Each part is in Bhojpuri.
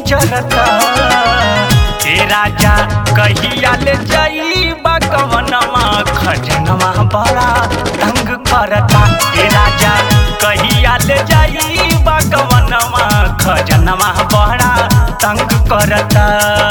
जरता ए राजा कहिया ले जाई बकवनमा खजनवा बड़ा तंग करता ए राजा कहिया ले जाई बकवनमा खजनवा बड़ा तंग करता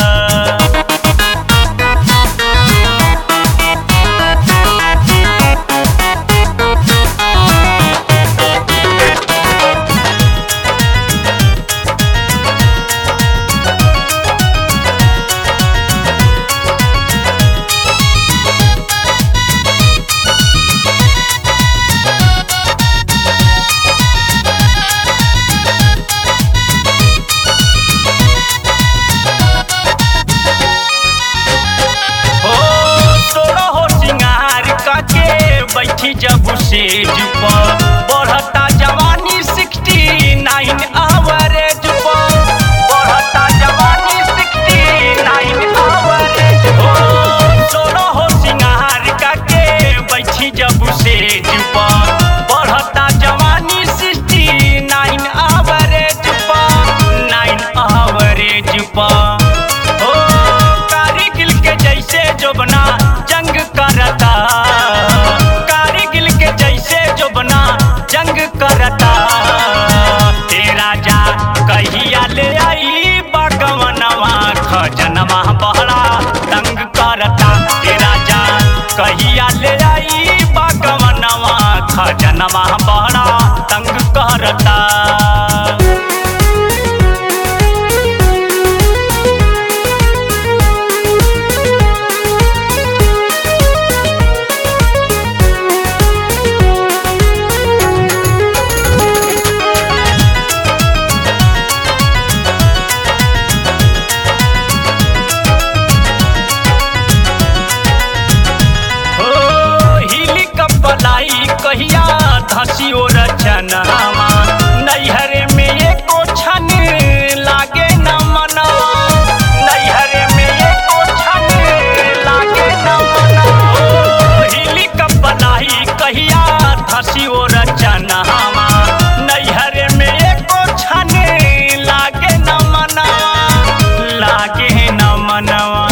हो तोरा हो सिंगार काके बैठी जब सेज पर बढ़ता जवानी सिक्सटी नाइन आवरेज पर बढ़ता जवानी सिक्सटी नाइन आवरेज हो तोरा हो सिंगार काके बैठी जब सेज पर बढ़ता जवानी सिक्सटी नाइन आवरेज पर नाइन आवरेज पर हो कारगिल के जैसे जोबना जंग करता कारगिल के जैसे जोबना जंग करता हे राजा कहिया ले आई बगवनवा खजनवा बहरा तंग करता हे राजा कहिया ले आई बगवनवा खजनवा बहरा तंग करता हो हिली कपलाई कहिया धसी ओ रचनावा नैहरे में एको छन लागे न मनवा नैहरे में एको छन लागे न मनवा हो हिली कपलाई कहिया धसी ओ रचनावा नैहरे में एको छन लागे न मनवा लागे न मनवा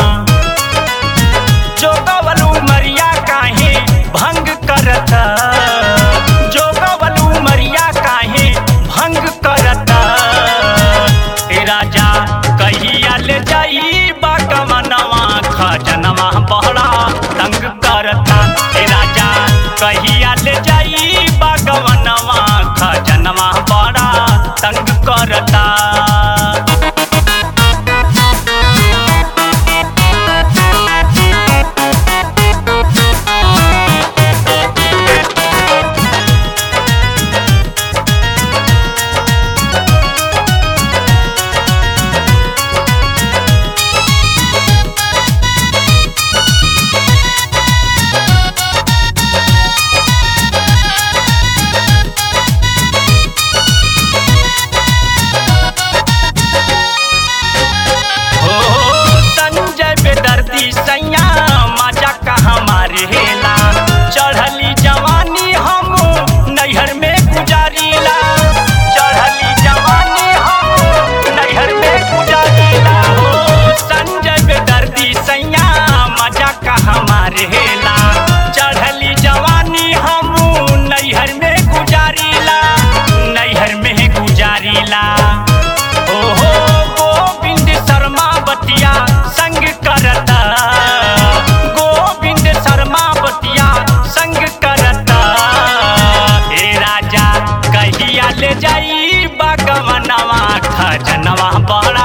जोगवलू मरिया काहे भंग करता जोगवलू मरिया काहे भंग करता ए राजा कहिया ले जाई बागमनवा खजनवा बहरा तंग करता ए राजा कहिया ले जाई बागमनवा खजनवा बहरा तंग करता हो संजय बेदर्दी सैया मजा कहाँ मारेला चढ़ली जवानी हम नैहर में गुजारीला चढ़ली जवानी हम नैहर में गुजारीला हो संजय बेदर्दी सैया मजा कहाँ मारेला चढ़ली जवानी हम नैहर में गुजारीला नैहर में गुजारीला ओहो गोविंद शर्मा बतिया संग करता गोविंद शर्मा बतिया संग करता हे राजा कहिया ले जाई बागवनवा खजनवा बड़ा